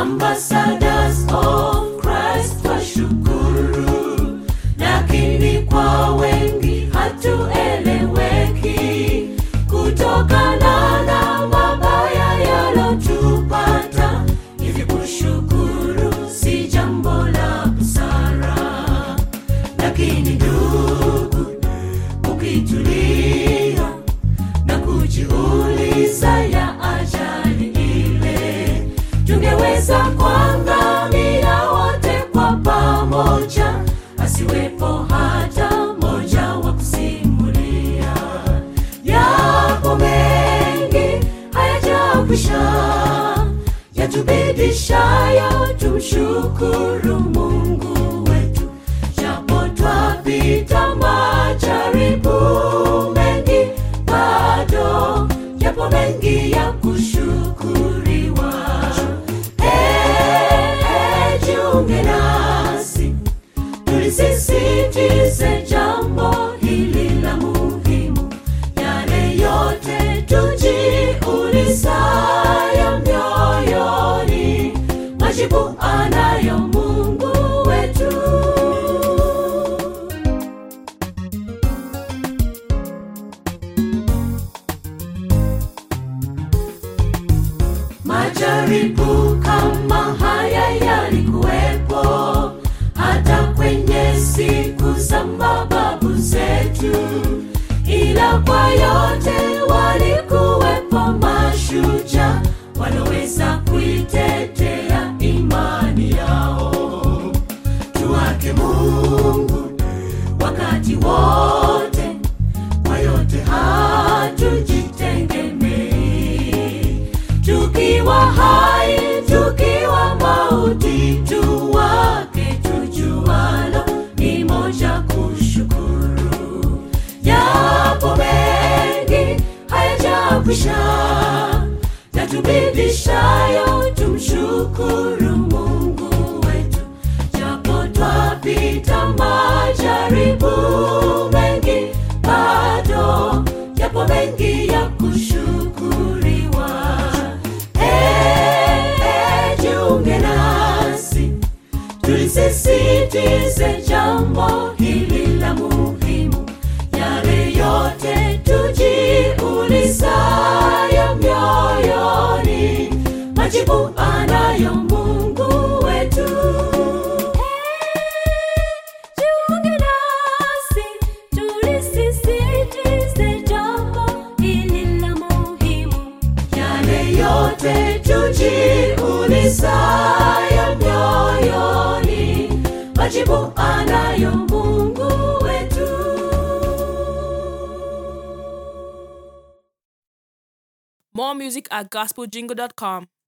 ambassadors of Christ twashukuru, lakini kwa wengi hatueleweki kutokana na mabaya yalotupata. Hivi kushukuru si jambo la busara, lakini ndugu, ukitulia na kujiuliza ya ajali ile, tungeweza kuangamia wote kwa pamoja, asiwepo hata moja wa kusimulia. Yapo mengi hayajakwisha, yatubidishayo tumshukuru Mungu wetu, japo twapita majaribu mengi, bado yapo mengi ya kushukuriwa. Eh, eh, jiunge nasi tulisisitize jambo hili la muhimu, yale yote tujiulizayo mioyoni, majibu anayo Mungu wetu. Majaribu kama haya yalikuwepo hata kwenye siku za mababu zetu, ila kwa yote walikuwepo mashujaa waloweza kuitetea imani yao. Tuwake Mungu wakati wote, kwa yote hatujitegemei tukiwa hai, tukiwa mauti, tuwake tujualo ni moja kushukuru. Yapo mengi hayajakwisha, yatubidishayo tumshukuru Mungu wetu, japo twapita majaribu mengi, bado yapo mengi ya kushukuriwa. Eh, eh, jiunge nasi tulisisitize jambo hili la muhimu, yale yote tujiulizayo mioyoni, majibu anayo Mungu wetu. Jiunge nasi tulisisitize jambo hili la muhimu, yale yote tujiulizayo mioyoni, majibu anayo Mungu wetu. More music at gospeljingle.com.